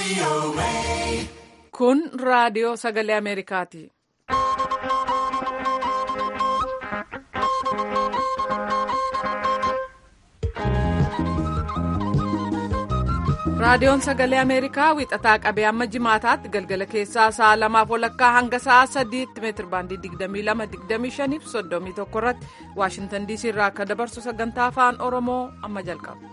Kun raadiyoo sagalee Ameerikaati. Raadiyoon sagalee Ameerikaa wixataa qabee amma jimaataatti galgala keessaa sa'a lamaaf walakkaa hanga sa'a sadiitti meetir baandii 22-25 fi 31 irratti Waashintan DC irraa akka dabarsu sagantaa afaan Oromoo amma jalqaba.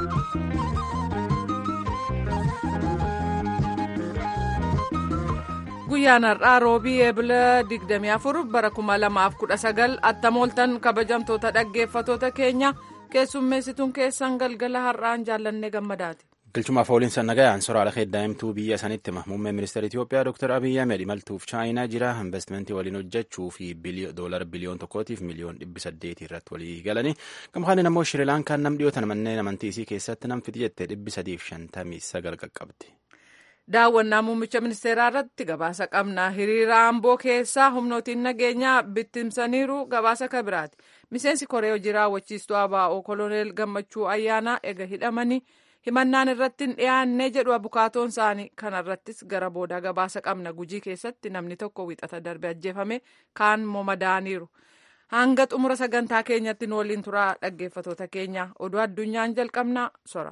Guyyaan har'aa roobii eebila 24 bara 2019 attamooltan kabajamtoota dhaggeeffatoota keenya keessummeessituun keessan galgala har'aan jaallannee gammadaati. Galchumaaf ooliinsa nagayaan soraala heddaa'imtuu biyya sanitti hima. Muummeen ministeera Itoophiyaa Dr. Abiyyi Ahmed imaltuuf Chaayinaa jira. Investimentii waliin hojjechuu fi doolara biliyoon tokkootiif miliyoon dhibbi saddeetii irratti walii galanii. Gamkaaniin ammoo Shirilaankaan nam dhiyootan manneen amantii isii keessatti nam fiti jettee dhibbi sadiif shantamii sagal qaqqabdi. Daawwannaa muummicha ministeeraa irratti gabaasa qabna. Hiriira Amboo keessaa humnootiin nageenyaa bittimsaniiru gabaasa kabiraati. Miseensi Koree hojii raawwachiistuu ABO Koloneel Gammachuu Ayyaanaa ega hidhamanii himannaan irratti hin dhiyaanne jedhu abukaatoon isaanii kanarrattis gara booda gabaasa qabna. Gujii keessatti namni tokko wixata darbe ajjeefame kaan madaaniiru. Hanga xumura sagantaa keenyatti nu waliin turaa dhaggeeffatoota keenya. Oduu addunyaan jalqabna sora.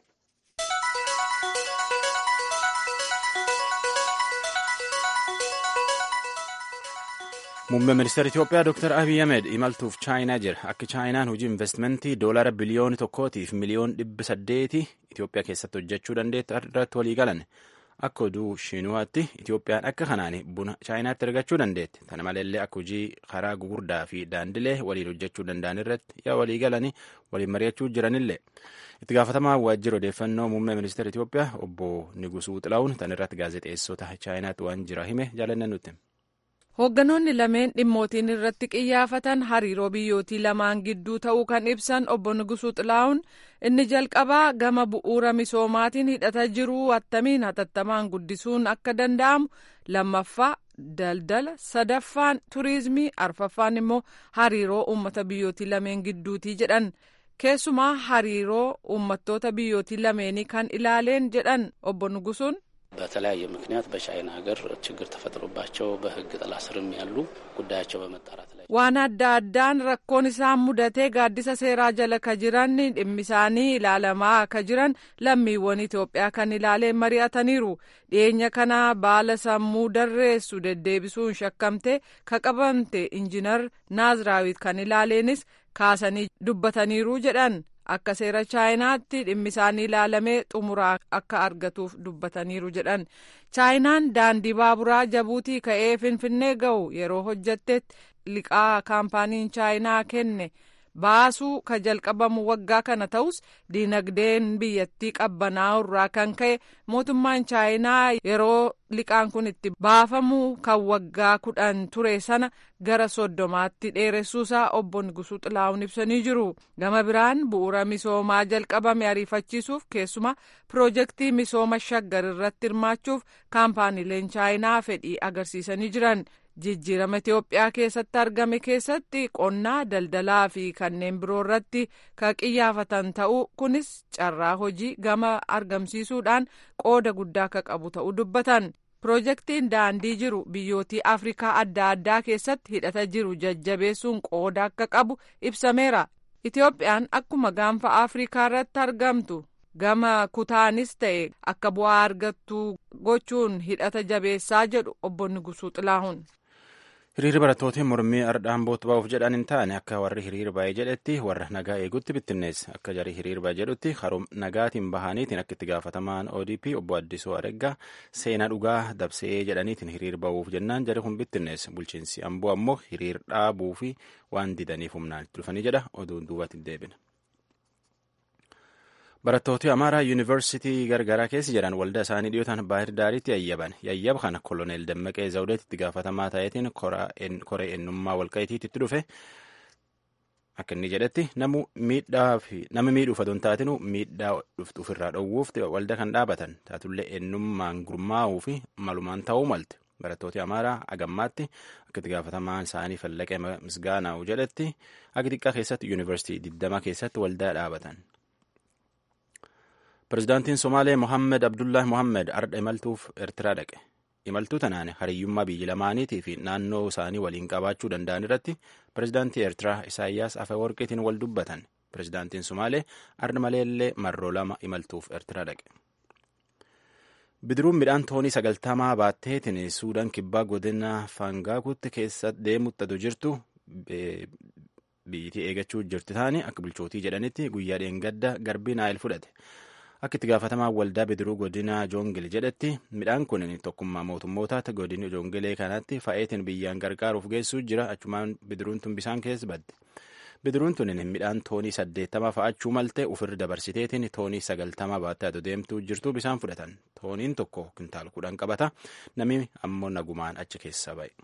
Muummeen ministeera Itoophiyaa Dr. Abiy Ahmed imaltuuf Chaayinaa jira. Akka Chaayinaan hojii investimentii doolara biliyoona tokkootiif miliyoon dhibba saddeeti Itoophiyaa keessatti hojjechuu dandeettu irratti walii galan. Akka oduu Shiinuwaatti Itoophiyaan akka kanaan buna Chaayinaatti argachuu dandeetti. Kana maleellee akka hojii karaa gugurdaa fi daandilee waliin hojjechuu danda'an irratti yaa walii galanii waliin mari'achuu jiranillee. Itti gaafatamaa waajjira odeeffannoo muummee ministeera Itoophiyaa obbo Nigusuu Xilaawun tan irratti gaazexeessota Chaayinaatti waan jira hime jaalanne nutti. Hoogganoonni lameen dhimmootiin irratti qiyyaafatan hariiroo biyyootii lamaan gidduu ta'uu kan ibsan obbo Nigusuu Xilaawun inni jalqabaa gama bu'uura misoomaatiin hidhata jiru attamiin hatattamaan guddisuun akka danda'amu lammaffaa daldala sadaffaan turiizimii arfaffaan immoo hariiroo uummata biyyootii lameen gidduutii jedhan keessumaa hariiroo uummattoota biyyootii lameenii kan ilaaleen jedhan obbo Nigusuun. በተለያየ ምክንያት በቻይና ሀገር ችግር ተፈጥሮባቸው በሕግ ጥላ ስርም ያሉ ጉዳያቸው በመጣራት ላይ waan adda addaan rakkoon isaan mudatee gaaddisa seeraa jala ka jiran dhimmi isaanii ilaalamaa ka jiran lammiiwwan Itoophiyaa kan ilaaleen mari'ataniiru dhiyeenya kana baala sammuu darreessu deddeebisuun shakkamte ka qabamte injinar naaziraawit kan ilaaleenis kaasanii dubbataniiru jedhan. akka seera chaayinaatti dhimmi isaanii ilaalamee xumuraa akka argatuuf dubbataniiru jedhan chaayinaan daandii baaburaa jabuutii ka'ee finfinnee ga'u yeroo hojjattetti liqaa kaampaaniin chaayinaa kenne baasuu ka jalqabamu waggaa kana ta'us diinagdeen biyyattii qabbanaa'u irraa kan ka'e mootummaan chaayinaa yeroo liqaan kun itti baafamu kan waggaa kudhan ture sana gara soddomaatti dheeressuusaa obbo Nigusuu Xilaawun ibsanii jiru. Gama biraan bu'uura misoomaa jalqabame ariifachiisuuf keessumaa piroojeektii misooma shaggar irratti hirmaachuuf kaampaaniileen chaayinaa fedhii agarsiisanii jiran. jijjiirama Itoophiyaa keessatti argame keessatti qonnaa daldalaa fi kanneen biroo irratti ka qiyyaafatan ta'uu kunis carraa hojii gama argamsiisuudhaan qooda guddaa akka qabu ta'uu dubbatan. Piroojeektiin daandii jiru biyyootii Afrikaa adda addaa keessatti hidhata jiru jajjabeessuun qooda akka qabu ibsameera. Itoophiyaan akkuma gaanfa Afrikaa irratti argamtu. gama kutaanis ta'e akka bu'aa argattu gochuun hidhata jabeessaa jedhu obbo Nigusuu Xilaahun. Hiriirri barattootiin mormii ardhaan bootti ba'uuf jedhan hin taane akka warri hiriira baay'ee jedhetti warra nagaa eegutti bittinneessa akka jarii hiriira baay'ee jedhutti harum nagaatiin bahaniitiin akka itti gaafatamaan ODP obbo Addisoo Areggaa seenaa dhugaa dabsee jedhaniitiin hiriira ba'uuf jennaan jari kun bittinneessa bulchiinsi amboo ammoo hiriira dhaabuu fi waan didaniif humnaan itti dhufanii jedha oduun duubatti deebina. Barattooti Amaaraa Yuunivarsiitii gargaraa keessa jiran waldaa isaanii dhiyootaan baahir daariitti yayyaban. Yayyaba kana koloneel Dammaqee Zawudeetti itti gaafatamaa ta'eetiin koree eenyummaa walqa'iitiitti itti dhufe. Akka inni jedhetti nama miidhuuf adoon taatinu miidhaa dhuftu ofirraa dhowwuuf waldaa kan dhaabatan taatullee eenyummaan gurmaa'uu fi malumaan ta'uu malte. Barattooti Amaaraa agammaatti akka itti gaafatamaan isaanii fallaqee misgaanaa'u jedhetti akka xiqqaa keessatti yuunivarsiitii 20 keessatti waldaa dhaabatan. Pirezidaantiin Somaalee Mohammed Abdullahi Mohammed ardha imaltuuf Eertiraa dhaqe. Imaltuu tanaan hariyyummaa biyya lamaaniitii fi naannoo isaanii waliin qabaachuu danda'an irratti pirezidaantii Eertiraa Isaayyaas Afeworqiitiin wal dubbatan. Pirezidaantiin Somaalee ardha maleellee marroo lama imaltuuf Eertiraa dhaqe. Bidiruun midhaan toonii sagaltamaa baatteetiin Suudaan kibbaa godina Faangaakutti keessa deemuttatu jirtu biyyittii eegachuu jirti taane akka bulchootii jedhanitti guyyaa dheengadda garbii naayil fudhate. Akka itti gaafatamaa waldaa bidiruu godina Joongil jedhetti midhaan kun tokkummaa mootummootaatti godina Joongilee kanatti fa'eetiin biyyaan gargaaruuf geessuu jira achumaan bidiruun tun bisaan keessa badde. Bidiruun tun midhaan toonii saddeettama fa'achuu malte ofirra dabarsiteetiin toonii sagaltama baattee adoo deemtuu jirtu bisaan fudhatan. Tooniin tokko kintaal kudhan qabata namni ammoo nagumaan achi keessa ba'e.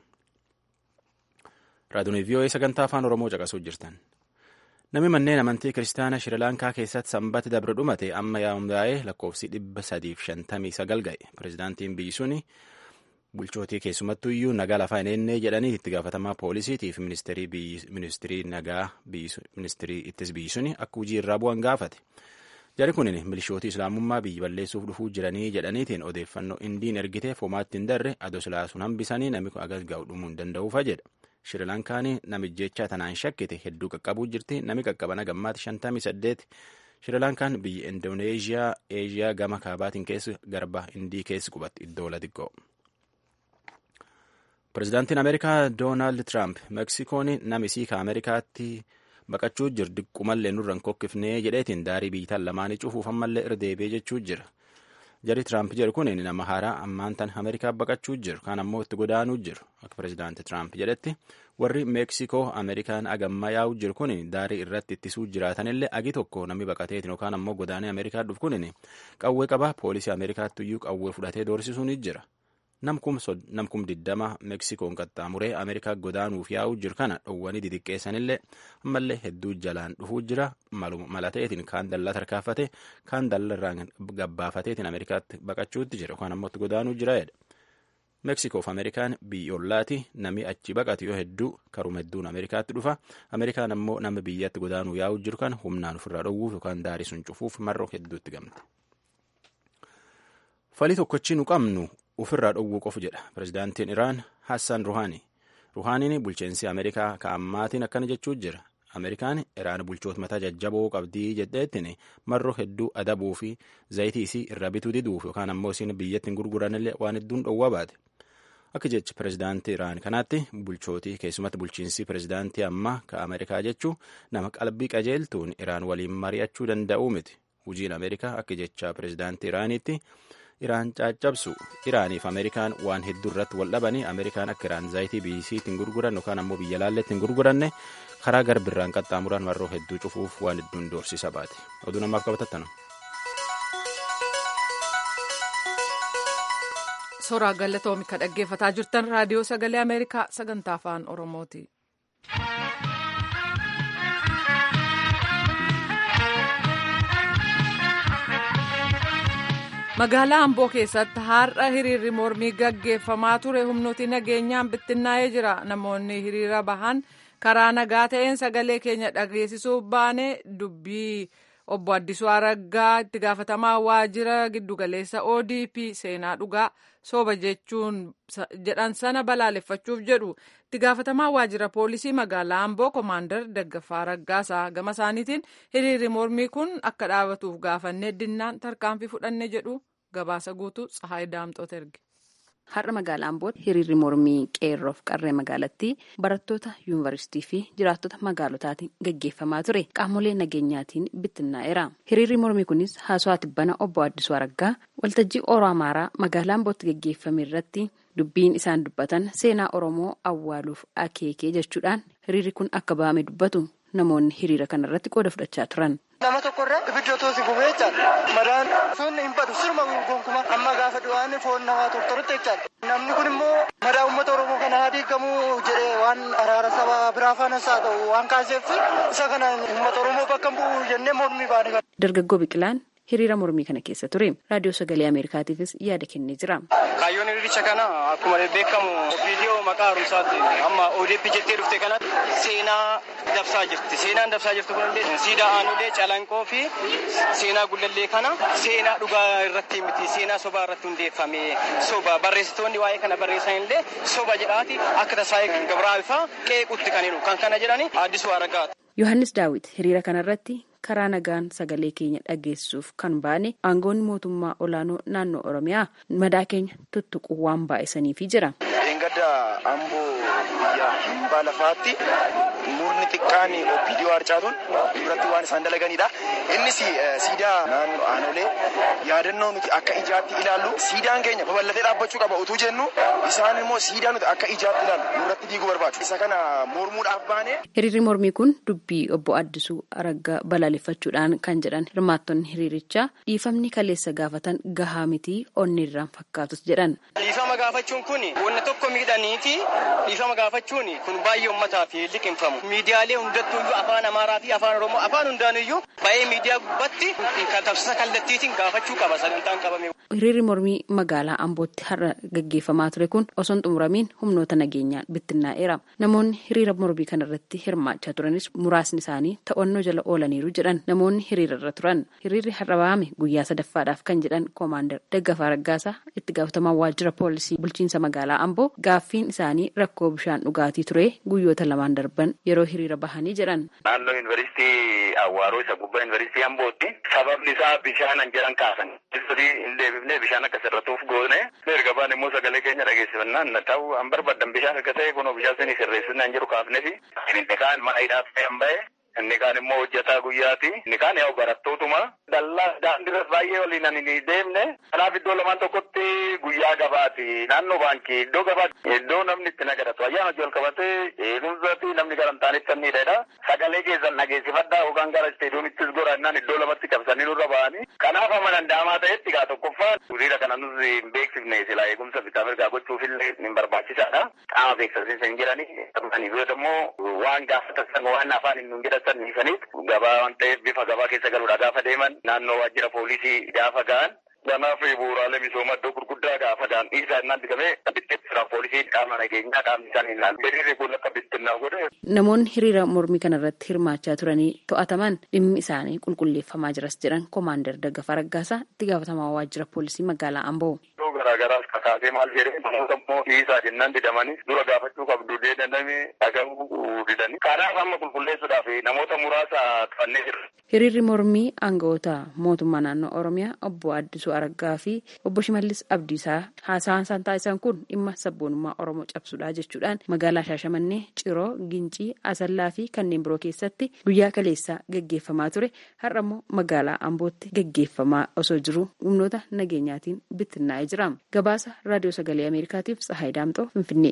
Raadiyoon VOA sagantaa afaan Oromoo caqasuu jirtan. Namni manneen amantii kiristaanaa Shirilaankaa keessatti sanbata dabre dhumate amma yaa'ee lakkoofsi dhibba sadiif shantamii sagal ga'e. Pirezidaantiin biyyi suni bulchootii keessumattuu iyyuu nagaa lafaa hin eennee jedhanii itti gaafatamaa poolisiitiif ministirii nagaa ministirii ittis biyyi suni akka hojii irraa bu'an gaafate. Jari kun milishootii islaamummaa biyyi balleessuuf dhufuu jiranii jedhaniitiin odeeffannoo indiin ergiteef homaatti hin darre adoo silaasuun hambisanii namni agas ga'u dhumuu hin danda'uufa jedha. Shirilankaan namijjechaa tanaan shakkite hedduu qaqqabuu jirti. Nami qaqqabana gammaatti shantamii saddeet. Shirilankaan biyya Indooneeziyaa, Eeziyaa gama kaabaatiin keessa garba Indii keessa qubatti iddoo xiqqoo. Pireezidaantiin Ameerikaa Doonaald Tiraamp Meksikoon namisii ka Ameerikaatti baqachuu jiru diqqumallee nurraan kokkifnee jedheetiin daarii biyyatan lamaanii cufuuf ammallee irra deebi'ee jechuu jira. Jari Tiraamp jedhu kun nama haaraa ammaan tan Ameerikaa baqachuu jiru. Kaan ammoo itti godaanuu jiru. Akka pireezidaanti Tiraamp jedhetti warri Meeksikoo Ameerikaan agamma yaa'u jiru kun daarii irratti ittisuu jiraatanillee agi tokko namni baqateetiin yookaan ammoo godaanee Ameerikaa dhufu kun qawwee qaba poolisii Ameerikaatti iyyuu qawwee fudhatee doorsisuun jira. Namkum diddama Meksikoon qaxxaamuree Ameerikaa godaanuuf yaa'u jiru kana dhowwanii didiqqeessanillee ammallee hedduu jalaan dhufuu jira malateetiin kaan dallaa tarkaanfate kaan dallarraan gabbaafateetiin Ameerikaatti baqachuutti jira yookaan ammoo itti godaanuu jira jedha. Meksikoof Ameerikaan biyyoolaati namni achi baqatu yoo hedduu karuma hedduun Ameerikaatti dhufa. Ameerikaan ammoo nama biyyatti godaanuu yaa'u jiru kana humnaan ofirraa dhowwuuf yookaan daarii sun cufuuf marroo hedduutti gamte. Falii tokkochi nu qabnu ofirraa dhowwuu qofu jedha pirezidaantiin Iraan Hassan Ruhaanii. Ruhaaniin bulcheensi Ameerikaa ka'ammaatiin akkana jechuu jira. Ameerikaan Iraan bulchoota mataa jajjaboo qabdii jedheettiin marroo hedduu adabuu fi zayitii isii irra bituu diduuf yookaan ammoo isiin biyyatti hin gurguranillee waan hedduun dhowwaa baate. Akka jecha pirezidaantii Iraan kanaatti bulchootii keessumatti bulchiinsi pirezidaantii ammaa ka Ameerikaa jechuu nama qalbii qajeeltuun Iraan waliin mari'achuu danda'uu miti. Hojiin Ameerikaa akka jecha pirezidaantii Iraaniitti Iraan caccabsu Iraaniif Ameerikaan waan hedduu irratti wal dhabanii Ameerikaan akka Iraan zayitii biyyisiitti hin gurguran yookaan ammoo biyya laalletti hin gurguranne karaa garbirraan qaxxaamuran marroo hedduu cufuuf waan hedduun doorsisa baate. Oduu namaaf qabatattanu. Soraa galatoomi ka dhaggeeffataa jirtan raadiyoo sagalee Ameerikaa sagantaa afaan Oromooti. Magaalaa Amboo keessatti har'a hiriirri mormii gaggeeffamaa ture humnooti nageenyaan bittinnaa'ee jira. Namoonni hiriira bahan karaa nagaa ta'een sagalee keenya dhageessisuuf baane dubbii obbo Addisuu Araggaa itti gaafatamaa waajjira giddugaleessa ODP seenaa dhugaa sooba jechuun jedhan sana balaaleffachuuf jedhu itti gaafatamaa waajjira poolisii magaalaa Amboo Komaandar Daggafaa Raggaasaa gama isaaniitiin hiriirri mormii kun akka dhaabatuuf gaafannee dinnaan tarkaanfii fudhanne jedhu gabaasa guutuu Tsahaay Daamxoot erge. Har'a magaalaa Ambootti hiriirri mormii qeerroof qarree magaalattii barattoota yuunivarsiitii fi jiraattota magaalotaatiin gaggeeffamaa ture qaamolee nageenyaatiin bittinnaa'eera. Hiriirri mormii kunis haasawaa tibbana obbo Addisuu Araggaa waltajjii Oromoo Amaaraa magaalaa Ambootti gaggeeffame irratti dubbiin isaan dubbatan seenaa Oromoo awwaaluuf akeekee jechuudhaan hiriirri kun akka ba'ame dubbatu namoonni hiriira kanarratti qooda fudhachaa turan. Nama tokkorra ibidda otoo si gubee jechaadha. Madaan sun hin badu sirma gonkumaa amma gaafa du'aan foon namaa tortorutti jechaadha. Namni kun immoo madaa uummata Oromoo kana haa diigamuu jedhee waan araara saba biraa faanas haa ta'u waan kaaseef isa kana uummata Oromoo bakka bu'u jennee mormii baane. Dargaggoo Biqilaan hiriira mormii kana keessa ture raadiyoo sagalee ameerikaatiifis yaada kennee jira. kaayyoon hiriiricha kana akkuma beekamu viidiyoo maqaa haaromsaatti amma ODP jettee dhufte kanatti seenaa dabsaa jirti seenaan dabsaa jirtu kunillee siidaa aanulee calanqoo fi seenaa gullallee kana seenaa dhugaa irratti miti seenaa sobaa irratti hundeeffame soba barreessitoonni waa'ee kana barreessan illee soba jedhaati akka tasaayii gabraafaa qeequtti kan hiru kan kana jedhani addisuu aragaati. yohannis daawit hiriira kanarratti karaa nagaan sagalee keenya dhageessuuf kan baane aangoonni mootummaa olaanoo naannoo oromiyaa madaa keenya tuttuquu waan baay'isaniifi jira. Gadda amboo biyya himbaa lafaatti murni xiqqaan opiidiyoo harcaatuun duratti waan isaan dalaganidha. Innis siidaa naannoo aanolee yaadannoo nuti akka ijaatti ilaallu siidaan keenya babal'atee dhaabbachuu qaba utuu jennu isaan immoo siidaa nuti akka ijaatti ilaallu nurratti diiguu barbaadu. Isa kana mormuudhaaf baane. Hiriirri mormii kun dubbii obbo Addisuu Araggaa balaaleffachuudhaan kan jedhan hirmaattonni hiriirichaa dhiifamni kaleessa gaafatan gahaa miti onni irraan fakkaatus jedhan. Dhiifama gaafachuun kun wanna tokko miidhaniiti dhiifama gaafachuun kun baay'ee ummataaf liqinfamu. Miidiyaalee hundattuuyyuu afaan Amaaraa fi afaan Oromoo afaan hundaanuyyuu baay'ee miidiyaa gubbatti tamsaasa kallattiitiin gaafachuu qaba sagantaan qabame. Hiriirri mormii magaalaa Ambootti har'a gaggeeffamaa ture kun osoo hin xumuramiin humnoota nageenyaan bittinnaa'eera. Namoonni hiriira mormii kanarratti hirmaachaa turanis muraasni isaanii to'annoo jala oolaniiru jedhan namoonni hiriirarra turan. Hiriirri har'a ba'ame guyyaa sadaffaadhaaf kan jedhan koomaandar Daggafaa Raggaasaa itti gaafatamaa waajjira poolisii bulchiinsa magaalaa Amboo gaaffiin isaanii rakkoo bishaan dhugaatii ture guyyoota lamaan darban yeroo hiriira bahanii jedhan. Naannoo yuunivarsiitii Awwaaroo isa gubbaa yuunivarsiitii Ambootti sababni isaa bishaanan jedhan kaasan. Hin deebifnee bishaan akka sirratuuf goone erga baan immoo sagalee keenya dhageessifannaan na ta'u an barbaadan bishaan erga ta'e kunoo bishaan sanii sirreessinaan jiru kaafnee fi inni kaan mana hidhaaf ta'e hin ba'e inni kaan immoo hojjetaa guyyaati inni kaan yaa'u barattootuma dallaa daandiirra baay'ee waliin ani ni deemne kanaaf iddoo lamaan tokkotti guyyaa gabaati naannoo baankii iddoo gabaati iddoo namni itti nagadatu ayyaana wajji wal qabatee eegumsaati namni gara hin taanetti sanniidha sagalee keessan dhageessifadhaa yookaan gara isteediyoomittis goraannaan iddoo lamatti qabsanii nurra ba'anii kanaaf amma danda'amaa ta'etti gaa tokkoffaan hiriira kana nus hin beeksifne silaa eegumsa bitaa mirgaa gochuufillee hin barbaachisaadha qaama beeksisiinsa hin jiranii qabanii biyyoota immoo waan gaafatan waan afaan hin jedhatan dhiisaniif gabaa waan ta'eef bifa gabaa keessa galuudha gaafa deeman naannoo waajjira poolisii gaafa ga'an kanaaf bu'uuraalee misoomaa iddoo gurguddaa gaafa daan dhiisaa innaan digamee bittinna poolisii qaama nageenyaa qaamni isaanii ilaalu hiriirri kun akka bittinnaa godhe. Namoonni hiriira mormii kanarratti hirmaachaa turanii to'ataman dhimmi isaanii qulqulleeffamaa jiras jedhan koomaandar Daggafaa Raggaasaa itti gaafatamaa waajjira poolisii magaalaa Amboo. Iddoo garaagaraas kakaasee maal jedhee namoota immoo dhiisaa jennaan didamanii dura gaafachuu qabdu deedandame dhaga'uu didanii kanaaf amma qulqulleessuudhaaf namoota muraasa to'annee jirra. Hiriirri mormii aangawoota mootummaa naannoo Oromiyaa obbo Addisuu Araggaa fi obbo Shimallis Abdiisaa haasawaan isaan taasisan kun dhimma sabboonummaa Oromoo cabsuudha jechuudhaan magaalaa Shaashamannee, Ciroo, Gincii, Asallaa fi kanneen biroo keessatti guyyaa kaleessaa gaggeeffamaa ture. Har'a immoo magaalaa Ambootti gaggeeffamaa osoo jiru humnoota nageenyaatiin bittinnaa'ee jira. Gabaasa Raadiyoo Sagalee Ameerikaatiif Tsahaay Daamxoo Finfinnee.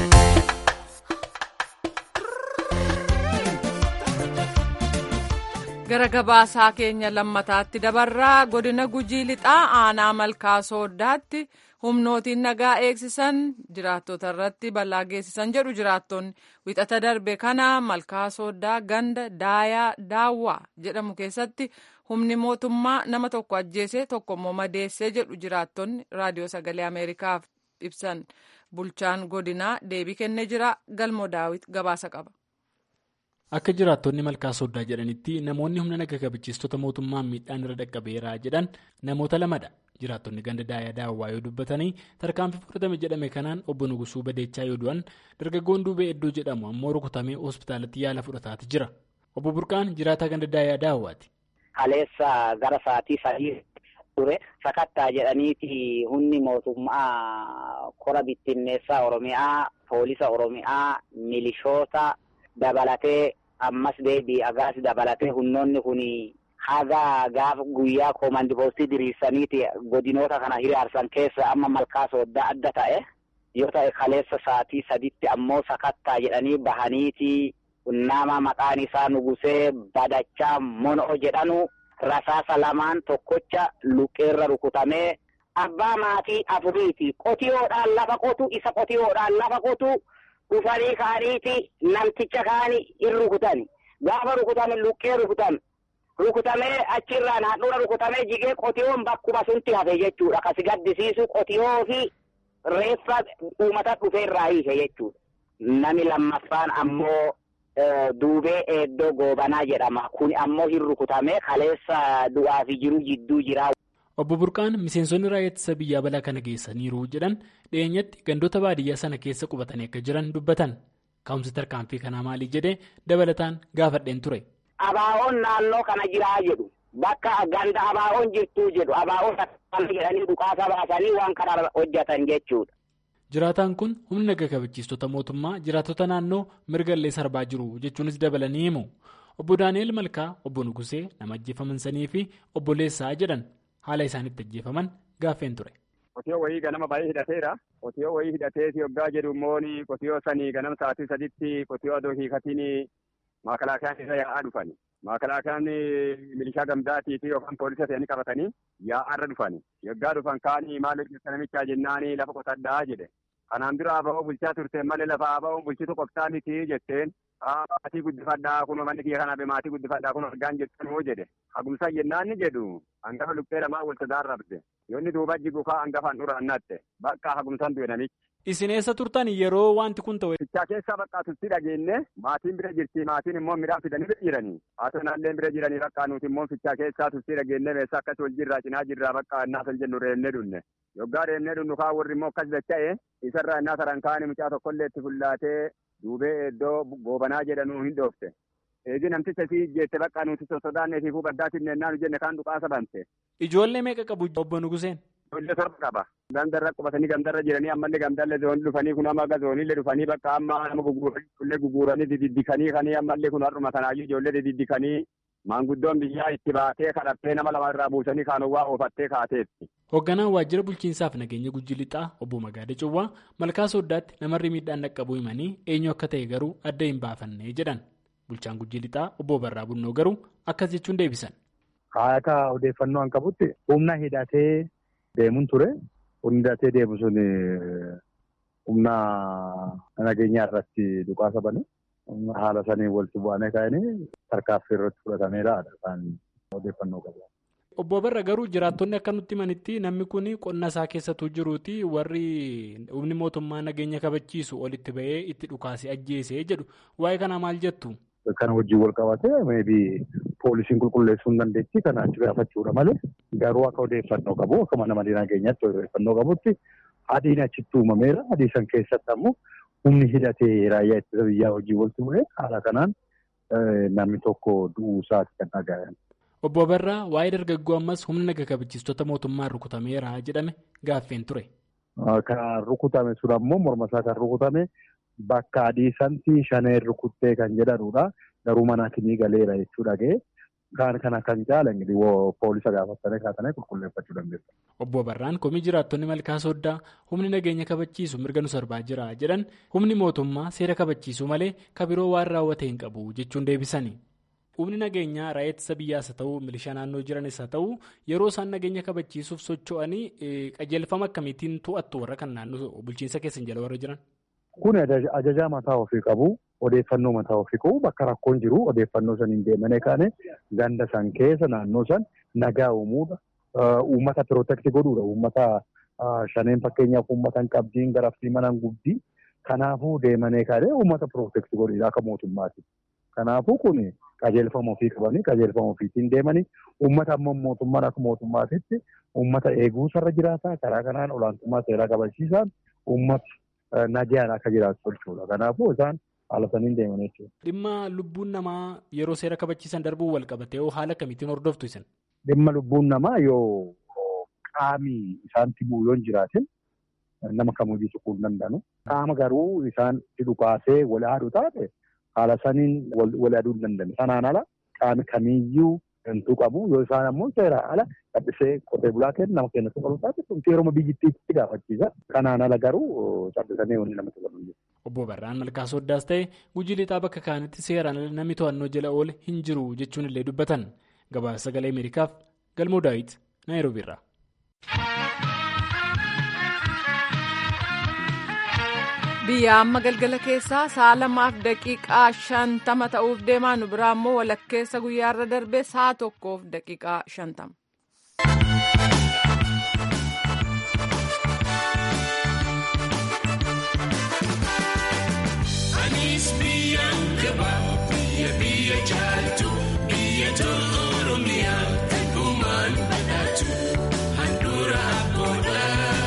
gara gabaasaa keenya lammataatti dabarraa godina gujii lixaa aanaa malkaa sooddaatti humnootiin nagaa eegsisan jiraattota irratti balaa geessisan jedhu jiraattonni wixata darbe kana malkaa sooddaa ganda daayaa daawwaa jedhamu keessatti humni mootummaa nama tokko ajjeesee tokko immoo madeessee jedhu jiraattonni raadiyoo sagalee ameerikaaf ibsan bulchaan godinaa deebii kennee jira galmoo daawit gabaasa qaba. Akka jiraattonni malkaa sooddaa jedhanitti namoonni humna naga kabachiistota mootummaan miidhaan irra dhaqqabeera jedhan namoota lamadha. Jiraattonni ganda daayaa daawwaa yoo dubbatanii tarkaanfii fudhatame jedhame kanaan obbo Nugusuu Badeechaa yoo du'an dargaggoon duubee Eddoo jedhamu ammoo rukutamee hospitaalatti yaala fudhataati jira. Obbo Burqaan jiraataa ganda daayaa daawwaati. Kaleessa gara sa'aatii sadii ture sakattaa jedhaniiti humni mootummaa kora bittinneessaa Oromiyaa, poolisa Oromiyaa, milishoota dabalatee. ammas deebii agaas dabalatee humnoonni kun haga gaafa guyyaa koomandi poostii diriirsaniiti godinoota kana hiriirsan keessa amma malkaa sooddaa adda ta'e yoo ta'e kaleessa sa'aatii saditti ammoo sakattaa jedhanii bahaniiti nama maqaan isaa nugusee badachaa mono'o jedhanu rasaasa lamaan tokkocha luqqeerra rukutamee abbaa maatii afuriiti qotiyoodhaan lafa qotu isa qotiyoodhaan lafa qotu. dhufanii kaaniiti namticha kaani in rukutani gaafa rukutame luqqee rukutan rukutamee achirraan handhuura rukutamee jigee qotiyoon bakkuma sunti hafe jechuudha. Kasi gaddisiisu qotiyoo fi reeffa uummata dhufeerraa hiise jechuudha. Nami lammaffaan ammoo duubee eeddoo goobanaa jedhama. Kun ammoo hin rukutamee kaleessa du'aa fi jiru jidduu jira. Obbo Burqaan miseensonni raayyaa ittisa biyyaa balaa kana geessaniiru jedhan dhiyeenyatti gandoota baadiyyaa sana keessa qubatanii akka jiran dubbatan. Ka'umsi tarkaanfii kanaa maali jedhee dabalataan gaafadheen ture. Abaa'oon naannoo kana jiraa jedhu bakka ganda abaa'oon jirtuu jedhu abaa'oon akkana jedhanii dhukaasa baasanii waan kana hojjetan jechuudha. Jiraataan kun humna naga kabachiistota mootummaa jiraattota naannoo mirga illee sarbaa jiru jechuunis dabalanii himu. Obbo Daani'eel Malkaa, Obbo Nugusee nama ajjeefaman sanii fi Obbo Leessaa jedhan haala isaanitti ajjeefaman gaaffeen ture. Qotiyoo wayii ganama baay'ee hidhateera. Qotiyoo wayii hidhatee yoggaa jedhu immoo qotiyoo sanii ganama sa'aatii saditti qotiyoo adoo hiikatiin maakalaakiyaan irra yaa'aa dhufani. Maakalaakiyaan milishaa gamdaatii fi yookaan poolisa ta'anii qabatanii yaa'aarra dhufani. Yoggaa dhufan kaanii maal hojjeta namichaa jennaanii lafa qotadhaa jedhe. Kanaan dura aba'oo bulchaa turteen malee lafa aba'oon bulchitu qoftaa miti jetteen maatii guddifadhaa kun manni kiyya kanaaf maatii guddifadhaa kun argaan jettanuu jedhe. Hagumsaa jennaan ni jedhu hangafa lubbee lamaa wal tajaarrabde. Yoonni duuba jigu kaa hangafaan dura annatte bakka hagumsaan du'e namichi. Isin eessa turtan yeroo wanti kun ta'e. Fichaa keessaa bakka tutti dhageenye maatiin bira jirti maatiin immoo midhaan fidanii bira jiranii haatoo naallee bira jiranii bakka nuti immoo fichaa keessaa tutti dhageenye meeshaa akkas wal jirraa cinaa jirraa bakka annaa san jennu reennee dunne yoggaa reennee dunnu kaa warri immoo akkas dacha'e isarraa innaa saran kaani mucaa tokkollee itti fullaatee duubee iddoo goobanaa jedhanuu hin dhoofte. Eegi namticha sii jeette bakka nuti sosodaannee fi baddaatti nennaan jenne kaan dhukaasa bante. Ijoollee meeqa qabu obbo Nuguseen? Ijoollee torba qaba. Gandarra qubatanii gandarra jiranii ammallee gandarra zoonii dhufanii kun amma zooniillee dhufanii bakka amma nama guguranii guguranii dididdikanii kanii ammallee kun har'uma sanaayyuu ijoollee dididdikanii maanguddoon biyyaa itti baatee kadhattee nama lama irraa buusanii kaanowwaa oofattee kaateetti. Hoogganaan waajjira bulchiinsaaf nageenya Gujii Lixaa obbo Magaada Cawwaa malkaa sooddaatti namarri miidhaan dhaqqabuu himanii eenyu akka ta'e garuu adda hin baafanne jedhan. Bulchaan Gujii Lixaa obbo Barraa Bunnoo garuu akkas jechuun deebisan. Akka odeeffannoo an qabutti humna hidhatee deemuun ture. Humni hidhatee deemu sun humna nageenyaa irratti dhukaasa bane. Haala saniin walitti bu'anii ka'anii tarkaaffii irratti fudhatameera kan odeeffannoo qabu. Obbo Barra garuu jiraattonni akka nutti himanitti namni kun qonna isaa keessattuu jiruuti warri humni mootummaa nageenya kabachiisu olitti bahee itti dhukaase ajjeese jedhu waa'ee kanaa maal jettu? Kana wajjin wal qabatee meebii poolisiin qulqulleessuu hin dandeetti kana achi gaafachuudha malee garuu akka odeeffannoo qabu akka mana malee nageenyaatti odeeffannoo qabutti adiin achitti uumameera adii san keessatti ammoo humni hidhatee raayyaa ittisa biyyaa hojii walitti bu'ee haala kanaan namni tokko du'uusaati kan dhaga'an. Obbo Barraa waa'ee dargaggoo ammas humna naga kabachiistota mootummaan rukutameera jedhame gaaffeen ture. Kan rukutame sun ammoo morma isaa kan rukutame bakka adii santi shaneen rukuttee kan jedhanudha. Garuu mana kinii galeera jechuudha ga'e. Kan kana kan caala poolisa gaafatanii kaatanii qulqulleeffachuu dandeessu. Obbo Barraan komii jiraattonni malkaa sooddaa humni nageenya kabachiisu mirga nu sarbaa jira jedhan humni mootummaa seera kabachiisuu malee kabiroo waan raawwate hin qabu jechuun deebisani. Humni nageenyaa raayyaa ittisa biyyaas haa ta'u milishaa naannoo jiranis haa ta'u yeroo isaan nageenya kabachiisuuf socho'anii qajeelfama akkamiitiin to'attu warra kan naannoo bulchiinsa keessan jala warra jiran. Kun ajajaa mataa ofii qabu odeeffannoo mataa ofii qabu bakka rakkoon jiru odeeffannoo saniin deemanii kaane ganda san keessa naannoo san nagaa uumuudha. Uummata pirootekti godhuudha. Uummata shaneen fakkeenyaaf uummata hin qabdiin garaftii mana gubdii kanaafuu deemanii kaane uummata pirootekti godhuudha akka mootummaati. Kanaafuu kun qajeelfama ofii qabanii qajeelfama ofiitiin deemanii uummata ammoo mootummaan akka mootummaatitti uummata eeguusarra jiraata karaa kanaan olaantummaa seeraa kabachiisaan uummata nagaan akka jiraatu tolchuudha. Kanaafuu isaan haala saniin deeman jechuudha. Dhimma lubbuun namaa yeroo seera kabachiisan darbuun wal qabatee haala kamiitiin hordoftu isin? Dhimma lubbuun namaa yoo qaamii isaanitti bu'u yoo hin jiraatin nama kamiyyuu tuquu hin danda'anu. Qaama garuu isaan dhukaasee wal haadhu taate haala saniin wal aduu hin danda'an. Sanaan ala qaami kamiyyuu hantu qabu yoo isaan ammoo seeraan ala callisee qotee bulaa kennu nama kennatu qabu taate kun yeroo biyyittiitti gaafachiisa. Kanaan ala garuu callisanii wanni namatti qabu. Obbo Barraan Malkaa Sooddaas ta'e gujii lixaa bakka kaanitti seeraan ala namni to'annoo jala oole hin jiru jechuun illee dubbatan. Gabaasa sagalee Ameerikaaf Galmoo Daawit Naayiroobiirraa. biyya amma galgala keessaa sa'a lamaaf daqiiqaa shantama ta'uuf deemaa nu biraa immoo walakkeessa guyyaarra darbee sa'a tokkoof daqiiqaa shantama. Anis biyyaan gaba biyya biyya jaaltu biyya tolu oromiyaa kan uumaan badhaatu handhuura abboodha.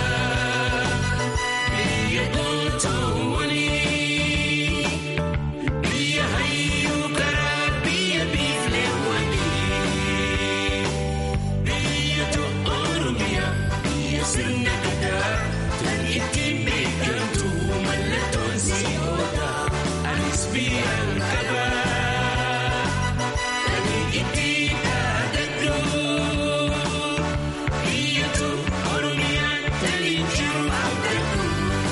Biyya gootoowwani biyya hayyuu karaa biyya biifleewwani biyya tolu oromiyaa biyya sirna gadaa kan ittiin beekamtu mallattoon si'oodha. Anis biyyaan qaba kan ittiin dhaadadhu biyyatu oromiyaan taliin jiru abdadhu.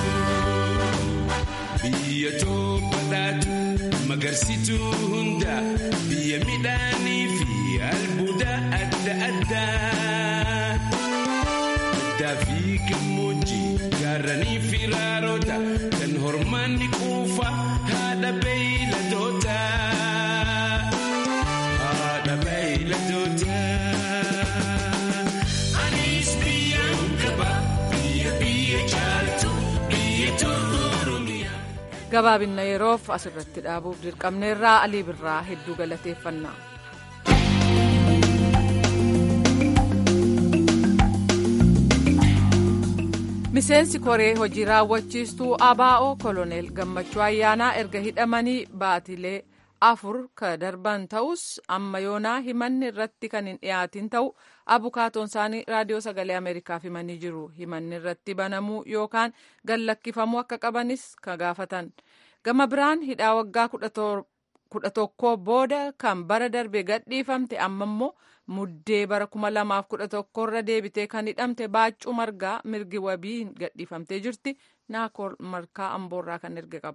Biyya badhaatu magarsituu hunda biyya midhaanii fi albuuda adda addaa. Addaa fi gammoojjii gaarranii fi raaroota kan hormaanni quufa haadha beeyladoota. Haadha beeyladoota. Anis biyyaan qaba biyya biyya jaaltu biyya tolu oromiyaa. gabaabinna yeroof asirratti dhaabuuf dirqamneerraa alii birraa hedduu galateeffannaa. miseensi koree hojii raawwachiistuu abaa'oo koloneel gammachuu ayyaanaa erga hidhamanii baatilee afur ka darban ta'us amma yoonaa himanni irratti kan hin dhiyaatin ta'u abukaatoon isaanii raadiyoo sagalee ameerikaaf himanii jiru himanni irratti banamuu yookaan gallakkifamuu akka qabanis ka gaafatan gama biraan hidhaa waggaa kudha tokkoo booda kan bara darbe gadhiifamte amma immoo muddee bara kuma lamaaf kudha tokkorra deebitee kan hidhamte baaccuu margaa mirgi wabii gadhiifamtee jirti naakoor markaa amboorraa kan erge qaba.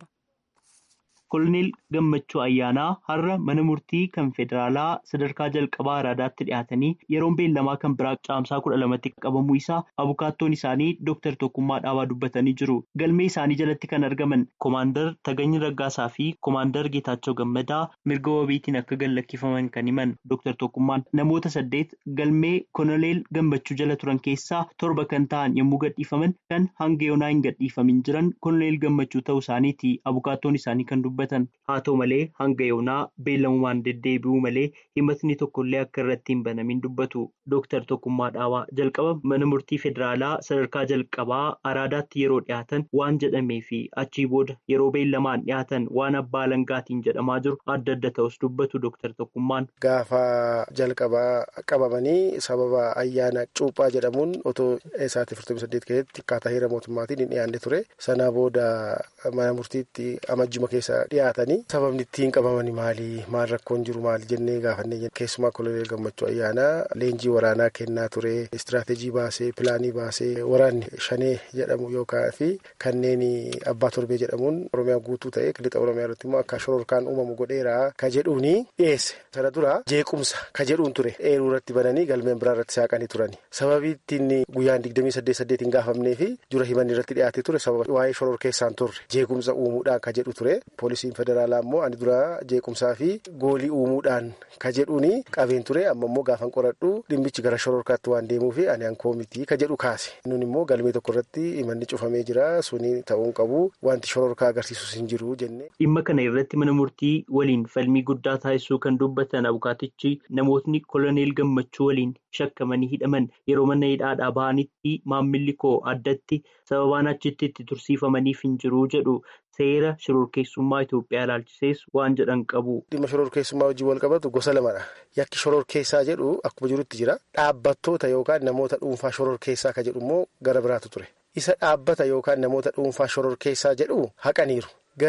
Koloneel Gammachuu Ayyaanaa har'a mana murtii kan federaalaa sadarkaa jalqabaa araadaatti dhiyaatanii yeroon beellamaa kan biraa caamsaa kudha lamatti qabamuu isaa abukaattoon isaanii Dr. Tokkummaa Dhaabaa dubbatanii jiru. Galmee isaanii jalatti kan argaman Komaandar Taganyi Raggaasaa fi Komaandar Geetaachoo Gammadaa mirga wabiitiin akka gallakkifaman kan himan Dr. Tokkummaan namoota saddeet galmee Koloneel Gammachuu jala turan keessaa torba kan ta'an yommuu gadhiifaman kan hanga yoonaa hin gadhiifamin jiran Koloneel Gammachuu ta'uu isaaniiti abukaattoon isaanii kan dubbatan. haa ta'u malee hanga yoonaa beellamumaan deddeebi'uu malee himatni tokkollee akka irratti hin banamin dubbatu dooktar Tokkummaa Dhaabaa jalqaba mana murtii federaalaa sadarkaa jalqabaa araadaatti yeroo dhiyaatan waan jedhamee fi achii booda yeroo beellamaan dhiyaatan waan abbaa alangaatiin jedhamaa jiru adda adda ta'us dubbatu dooktar Tokkummaan. Gaafa jalqabaa qabamanii sababa ayyaana cuuphaa jedhamuun otoo isaatti 48 keessatti akkaataa heera mootummaatiin hin dhiyaanne ture sanaa booda mana murtiitti amajjuma keessa dhiyaatanii sababni ittiin qabamanii maali maal rakkoon jiru maali jennee gaafannee keessumaa koloneel gammachuu ayyaanaa leenjii waraanaa kennaa ture istiraateejii baasee pilaanii baasee waraanni shanee jedhamu yookaan fi kanneen abbaa torbee jedhamuun oromiyaa guutuu ta'e lixa oromiyaa irratti immoo akka shororkaan uumamu godheera ka jedhuuni dhiyeesse sana dura jeequmsa ka jedhuun ture eeruu irratti bananii galmeen biraa irratti saaqanii turani sababii ittiin guyyaan digdamii saddeet saddeet hin gaafamnee fi dura himanni irratti dhiyaatee ture sababa waa'ee shoror keessaan turre jeequmsa uumuudhaan ka jedhu ture poolisiin federaalaa immoo ani dura jeequmsaa fi goolii uumuudhaan ka jedhuuni qabeen ture amma immoo gaafan qoradhu dhimmichi gara shororkaatti waan deemuu fi ani ankoo miti ka jedhu kaase nun immoo galmee tokko irratti himanni cufamee jira suni ta'uun qabu wanti shororkaa agarsiisus hin jiru jenne. Dhimma kana irratti mana murtii waliin falmii guddaa taasisuu kan dubbatan abukaatichi namootni koloneel gammachuu waliin shakkamanii hidhaman yeroo mana hidhaadhaa bahanitti maammilli koo addatti sababaan achitti itti tursiifamaniif hin jiru jedhu seera shororkeessummaa Itoophiyaa ilaalchisees waan jedhan qabu. Dhimma shororkeessummaa wajjin wal qabatu gosa lamadha. Yakki shororkeessaa jedhu akkuma jirutti jira. Dhaabbattoota yookaan namoota dhuunfaa shororkeessaa ka jedhu immoo gara biraatu ture. Isa dhaabbata yookaan namoota dhuunfaa shororkeessaa jedhu haqaniiru. Garuu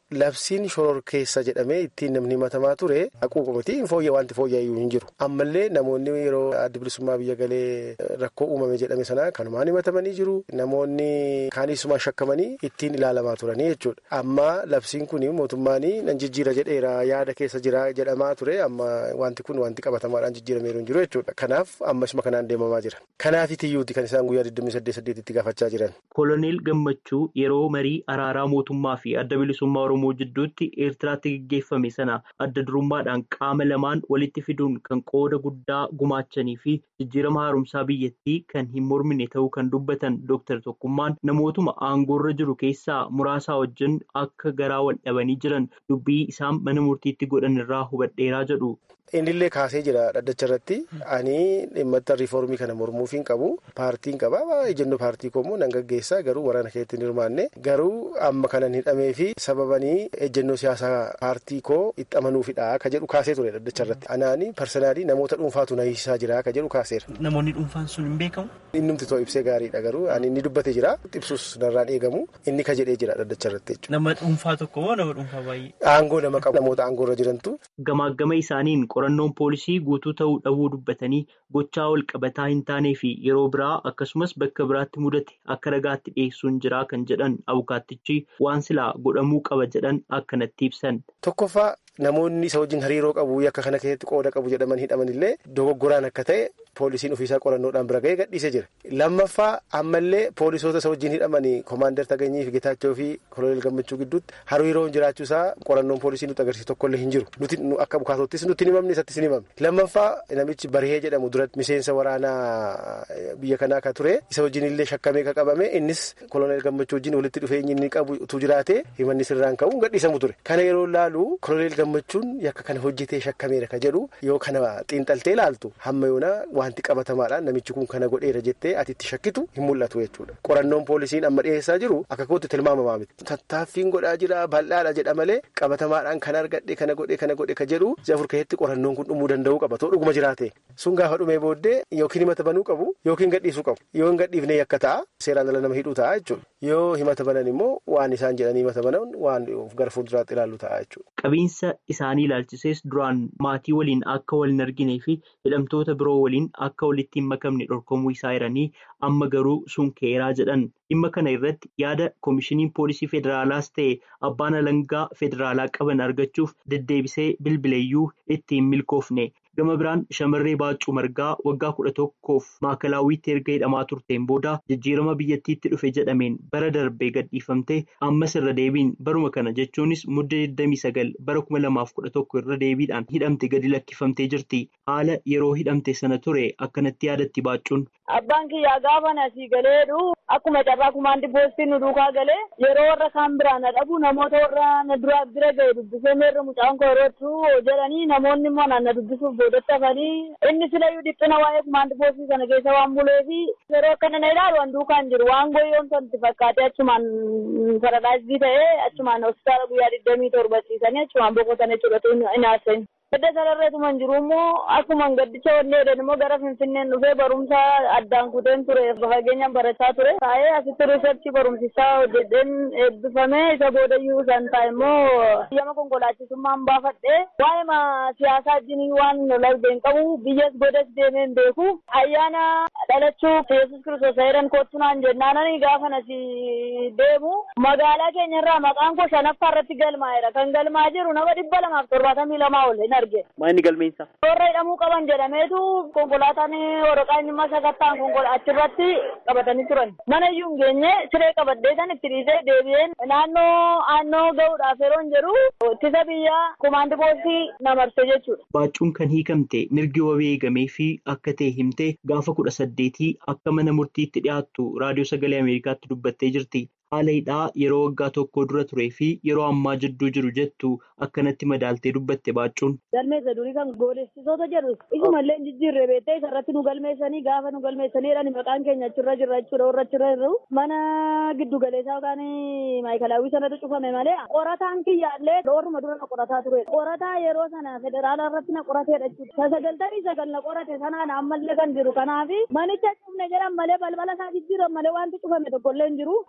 labsiin shoror keessa jedhamee ittiin namni himatamaa ture haquuqumati fooyya wanti fooyya'ayyuu hin jiru ammallee namoonni yeroo adda bilisummaa biyya galee rakkoo uumame jedhame sana kanumaan himatamanii jiru namoonni kaanisuma shakkamanii ittiin ilaalamaa turanii jechuudha amma labsiin kun mootummaan nan jijjiira jedheera yaada keessa jira jedhamaa ture amma wanti kun wanti qabatamaadhaan jijjiirameeru hin jiru jechuudha kanaaf ammasuma kanaan deemamaa jira kanaafitiyyuuti kan isaan guyyaa 28 itti gaafachaa jiran. Koloneel Gammachuu yeroo marii araaraa mootummaa fi adda bilisummaa Oromoo jidduutti Eertiraatti gaggeeffame sana adda durummaadhaan qaama lamaan walitti fiduun kan qooda guddaa gumaachanii fi jijjiirama haaromsaa biyyattii kan hin mormine ta'uu kan dubbatan Dr. Tokkummaan namootuma aangoorra jiru keessaa muraasaa wajjin akka garaa wal dhabanii jiran dubbii isaan mana murtiitti godhan irraa hubadheeraa jedhu. Innillee kaasee jira dhaddacha irratti ani dhimmoota riiformii kana mormuuf hin qabu paartiin qaba ejennoo paartii koommoo nan gaggeessaa garuu waraana keessatti hin hirmaanne garuu amma kanan hidhamee fi sababanii ejennoo siyaasaa paartii koo itti amanuufidha ka jedhu kaasee ture dhaddacha irratti anaani parsanaalii namoota dhuunfaatu na hiisisaa jira ka jedhu kaaseera. Namoonni dhuunfaan sun hin beekamu. Innumti too ibsee gaariidha garuu ani inni dubbate jira ibsus narraan eegamu inni ka jedhee jira dhaddacha irratti jechuudha. Nama dhuunfaa tokko moo nama dhuunfaa baay'ee? Aangoo nama qabu namoota aangoorra jirantu. Gamaagama isaaniin qorannoon poolisii guutuu ta'uu dhabuu dubbatanii gochaa wal qabataa hin taanee fi yeroo biraa akkasumas bakka biraatti mudate akka ragaatti dhiyeessuun jiraa kan jedhan abukaattichi waan silaa godhamuu qaba jedhan akkanatti ibsan. Tokkoffaa namoonni isa wajjin hariiroo qabu yakka kana keessatti qooda qabu jedhaman hidhaman illee dogoggoraan akka ta'e poolisiin ofiisaa qorannoodhaan bira ga'ee gadhiisee jira. Lammaffaa ammallee poolisoota isa wajjin hidhamanii koomaandar Taganyii fi Getaachoo fi Koloneel Gammachuu gidduutti hariiroon jiraachuusaa qorannoon poolisii nutti agarsiisu tokkollee hin jiru. Nuti akka bukaatottis nutti hin himamne isattis hin himamne. Lammaffaa namichi Barihee jedhamu duratti miseensa waraanaa biyya kanaa ka ture isa wajjin illee shakkamee ka qabame innis Koloneel Gammachuu wajjin walitti dhufeenyi inni qabu utuu jiraate himanni sirraan ka'uun gadhiisamu ture. Kana yeroo laalu Koloneel Gammachuun yakka kana hojjetee shakkameera ka jedhu yoo kana xiinxaltee laaltu hamma yoona wanti qabatamaadhaan namichi kun kana godheera jettee ati itti shakkitu hin mul'atu jechuudha. Qorannoon poolisiin amma dhiyeessaa jiru akka kootti tilmaamamaa miti. Tattaaffiin godhaa jira bal'aadha jedha malee qabatamaadhaan kan argadhe kana godhe kana godhe ka jedhu afur keessatti qorannoon kun dhumuu danda'uu qaba too dhuguma jiraate. Sun gaafa dhumee booddee yookiin himata banuu qabu yookiin gadhiisuu qabu. Yoo hin gadhiifne yakka ta'a seeraan ala nama hidhuu ta'a jechuudha. Yoo himata banan immoo waan isaan jedhanii himata banan waan gara fuulduraatti ilaallu ta'a jechuudha. Qabiinsa isaanii ilaalchisees duraan maatii waliin akka wal hin arginee fi hidhamtoota biroo waliin akka walitti hin makamne dhorkamuu isaa jiranii amma garuu sun keeraa jedhan dhimma kana irratti yaada koomishiniin poolisii federaalaas ta'e abbaan alangaa federaalaa qaban argachuuf deddeebisee bilbileeyyuu itti hin milkoofne. Gama biraan shamarree Baaccuu Margaa waggaa kudha tokkoof maakalaawwiitti erga hidhamaa turteen booda jijjiirama biyyattiitti dhufe jedhameen bara darbee gadhiifamtee ammas irra deebiin baruma kana jechuunis muddee 29 bara 2011 irra deebiidhaan hidhamte gadi lakkifamtee jirti. Haala yeroo hidhamte sana ture akkanatti yaadatti Baaccuun. Abbaan kiyyaa gaafa asii galeedhu akkuma carraa kumaandi poostiin nu duukaa galee yeroo warra kaan biraa na dhabu namoota warra na duraa bira ga'e dubbisee meerra mucaan koorootu jedhanii namoonni immoo na dubbisuuf boodatti hafanii inni silayyuu dhiphina waa'ee kumaandi poostii sana keessa waan buleefi yeroo akkana na ilaalu waan duukaan jiru waan goyyoon santi fakkaatee achumaan paradaasii ta'ee achumaan hospitaala guyyaa digdamii torba ciisanii achumaan boqotan jechuudha hin haasa'in. Gadda sararreetuma hin jiru immoo akkuma gaddicha wanni jedhan immoo gara Finfinneen dhufee barumsa addaan kuteen ture fageenyaan barachaa ture. Taa'ee asitti riisarchii barumsisaa hojjeteen eebbifamee isa boodayyuu san taa'e immoo yama konkolaachisummaan baafadhee waa'ee siyaasaa wajjin waan lalbeen qabu biyyas godas deemee hin beeku. Ayyaana dhalachuu Yesuus kiristoos heeran kottu naan jennaanani gaafa nasi deemu magaalaa keenya irraa maqaan koo shanaffaa irratti galmaa'eera. Kan galmaa jiru nama dhibba lamaaf torbaatamii lamaa ol. arge. Maanni galmeensa? Warra hidhamuu qaban jedhameetu konkolaataan waraqaa inni masa kattaan achirratti qabatanii turan. Mana iyyuu hin geenye siree qabadhee san itti dhiisee deebi'een naannoo aannoo gahuudhaaf yeroo hin jedhu ittisa biyyaa kumaandi poostii na marse jechuudha. Baaccuun kan hiikamte mirgi wabii eegamee fi akka ta'e himtee gaafa kudha saddeetii akka mana murtiitti dhiyaattu raadiyoo sagalee Ameerikaatti dubbattee jirti. Haala hidhaa yeroo waggaa tokko dura turee fi yeroo ammaa jidduu jiru jettu akkanatti madaaltee dubbatte baaccuun. Galmeessa durii kan goodessisoota jedhu isumallee jijjiirree beektee isarratti nu galmeessanii gaafa nu galmeessaniidhaan maqaan keenya achirra jirra jechuudha warra achirra jiru mana giddu galeessaa yookaan maayikalaawwii sanatu cufame malee qorataan kiyyaallee dhooruma dura na qorataa ture. Qorataa yeroo sana federaala irratti na qorateedha jechuudha. Sagaltamii sagal na qorate sanaan ammallee kan jiru kanaafi manicha cufne jedhan malee balbala isaa jijjiiran malee wanti cufame tokkollee hin jiru. Kanaafi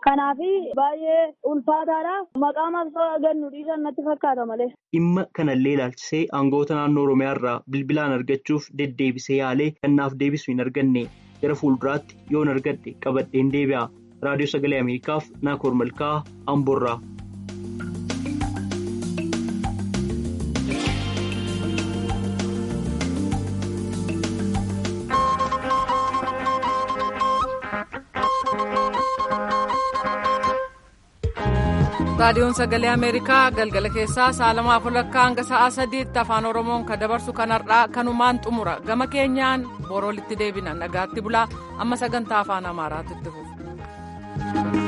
baay'ee ulfaataadha. Maqaa maqsaa gannu dhiisan natti fakkaata malee. Dhimma kanallee ilaalchisee aangawoota naannoo Oromiyaa irraa bilbilaan argachuuf deddeebisee yaalee kan naaf deebisu hin arganne gara fuulduraatti yoon argadhe qabadheen deebi'a. Raadiyoo Sagalee Ameerikaaf Naakoor Malkaa Amboorraa. raadiyoon sagalee ameerikaa galgala keessaa sa'a lamaaf walakkaa hanga sa'a sadiitti afaan oromoon kan dabarsu kanarraa kanumaan xumura gama keenyaan boroolitti deebina nagaatti bulaa amma sagantaa afaan amaaraatti itti fufu.